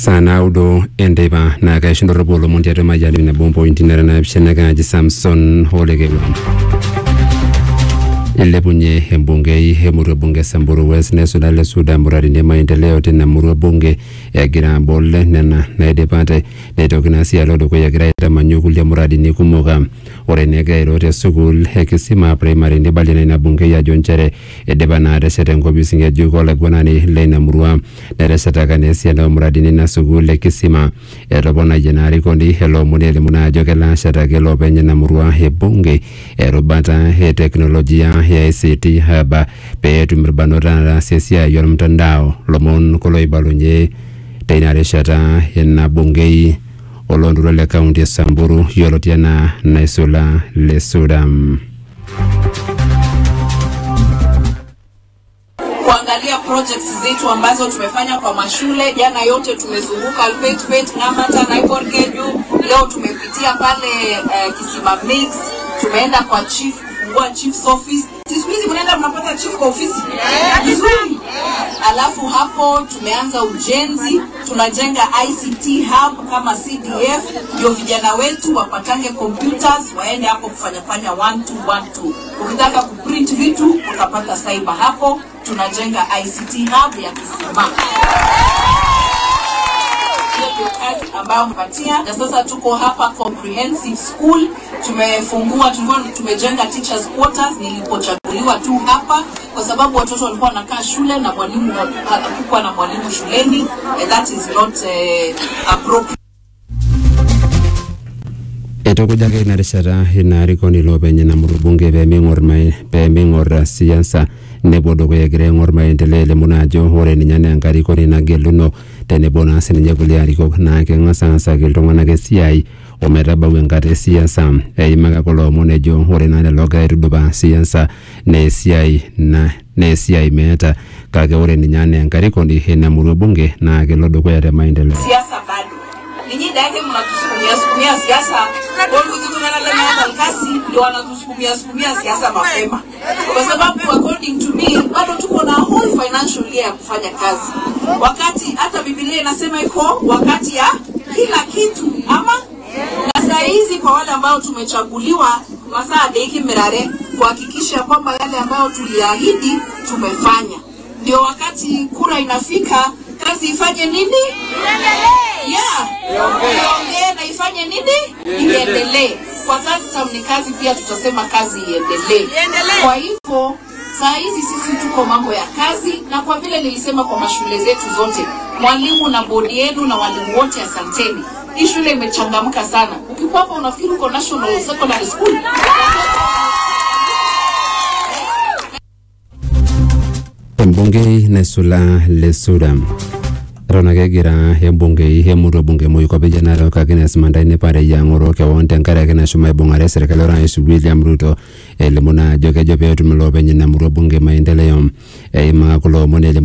saa naudo enteipa naa kaishuntorropu olomon tiatua mayiani nabo mpointi nara naapishana kaaji samson olekewa ilepunye embungei emurua bunge samburu west nesula le suda muradini e maendeleo tina murua bunge egira abol nena naidipate neitoki naa sii alo dukuya egira aitamanyu kulie muradini kumok a ore enegira airo te sukuul e kisima primary nibalie na ina bungei ajo nchere idipa naa atesheta enkopis ng'ejuk olaiguanani leina murua neteshetaka naa esiana omuradini ina sukuul e kisima etoponayie naa arikoni ele omoni elimu naa ajo kelo ashetaki loopeny ina murua e bunge erubata e teknolojia ya ICT hub pee etum irbanot ataasie esiai ormtandao lomon kulo oibalunye teina rishata ina bungei oloontoluo le kaunti e samburu yioloti enaa naisula le sudam kuangalia projects zetu ambazo tumefanya kwa mashule. Jana yote tumezunguka Alpetpet, Ng'amata, Naiborkeju. Leo tumepitia pale uh, Kisima Mix, tumeenda kwa chief kufungua chief's office. Si Siku hizi mnaenda mnapata chief kwa ofisi vizuri. Alafu hapo tumeanza ujenzi, tunajenga ICT hub kama CDF, ndio vijana wetu wapatange computers waende hapo kufanyafanya one two one two. Ukitaka kuprint vitu utapata cyber hapo. Tunajenga ICT hub ya Kisima hiyo ndio kazi ambayo mpatia na sasa tuko hapa comprehensive school tumefungua tulikuwa tumejenga teachers quarters nilipochaguliwa tu hapa kwa sababu watoto walikuwa wanakaa shule na mwalimu hakukuwa na mwalimu shuleni and that is not uh, appropriate etukujaki ina rishata ina arikoni loopeny ina murua bunge peeming'or mai- peeming'or siasa nepuo dukuya egira aing'or maendeleo elimu naa ajo ore ninye naa enkarikoni nageluno tenebo naa sininye kulie arikok naa keng'as aasaki iltung'anak esiai ometabau enkata esiasa eimaka kulo omon ejo ore naa lelo ogira aitudupaa siasa naa esiai na naa esiai meeta kake ore ninye anaa enkarikoni ina murua bunge naa kelo dukuya te maendeleo siasa bado ninyi daike mnatusukumia sukumia siasa olkutukunalalemaata kasi ndio wanatusukumia sukumia siasa mapema kwa sababu according to me bado tuko na whole financial year ya kufanya kazi wakati hata bibilia inasema iko wakati ya kila kitu ama na saa hizi kwa wale ambao tumechaguliwa masaa deiki mirare kuhakikisha kwamba yale ambayo tuliahidi tumefanya ndio wakati kura inafika kazi ifanye nini yeah. iongee na ifanye nini iendelee kwa sasa ni kazi pia tutasema kazi iendelee kwa hivyo saa hizi sisi tuko mambo ya kazi na kwa vile nilisema kwa mashule zetu zote mwalimu na bodi yenu na walimu wote asanteni hii shule imechangamka sana ukikuwa hapa unafikiri uko national secondary school embungei naisula le sudam eton ake egira embungei emurua bunge moikopejia narok agnes mandai nipareyie ang'oro kewon tenkaraki nashomo aibung'are serkali orais william ruto elimu naa ajo kejo peetum iloopeny ina murua bunge maendeleo eimaa kulo omon elimu